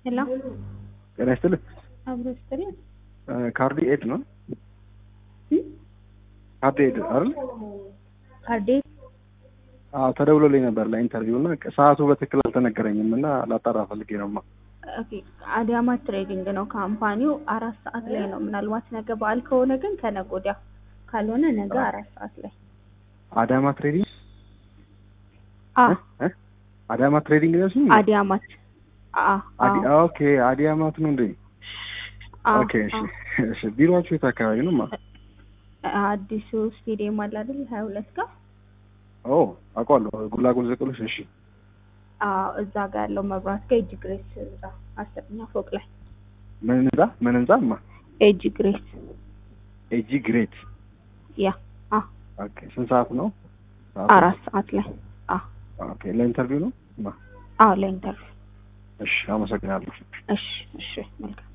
ሄሎ ጤና ይስጥልኝ። አብሮ ስትል ካርዲ ኤድ ነው ካርዲ ኤድ አይደል? ካርዴ አዎ ተደውሎልኝ ነበር ለኢንተርቪው እና ሰዓቱ በትክክል አልተነገረኝም እና ላጣራ ፈልጌ ነው። ኦኬ አዳማ ትሬዲንግ ነው ካምፓኒው። አራት ሰዓት ላይ ነው። ምናልባት ነገ በዓል ከሆነ ግን ከነገ ወዲያ፣ ካልሆነ ነገ አራት ሰዓት ላይ አዳማ ትሬዲንግ አ እ? አዳማ ትሬዲንግ ነው ስሙ? አዲያማት አ አ አዲ ኦኬ አዲያማት ነው እንዴ? አ ኦኬ እሺ እሺ። ቢሮአችሁ የት አካባቢ ነው? ማ አ አዲሱ ስቴዲየም አለ አይደል? ሀያ ሁለት ጋር ኦ አውቀዋለሁ። ጉላጉል ዘቅሎች። እሺ አዎ እዛ ጋር ያለው መብራት ጋር ኤጅ ግሬስ ህንጻ አስረኛ ፎቅ ላይ ምን ህንጻ ምን ህንጻ? ማ ኤጅ ግሬስ ኤጂ ግሬት። ያ አ ኦኬ ስንት ሰዓት ነው? ሰዓቱ? አራት ሰዓት ላይ አ ኦኬ ለኢንተርቪው ነው? ማ አዎ ለኢንተርቪው እሺ አመሰግናለሁ። እሺ እሺ መልካም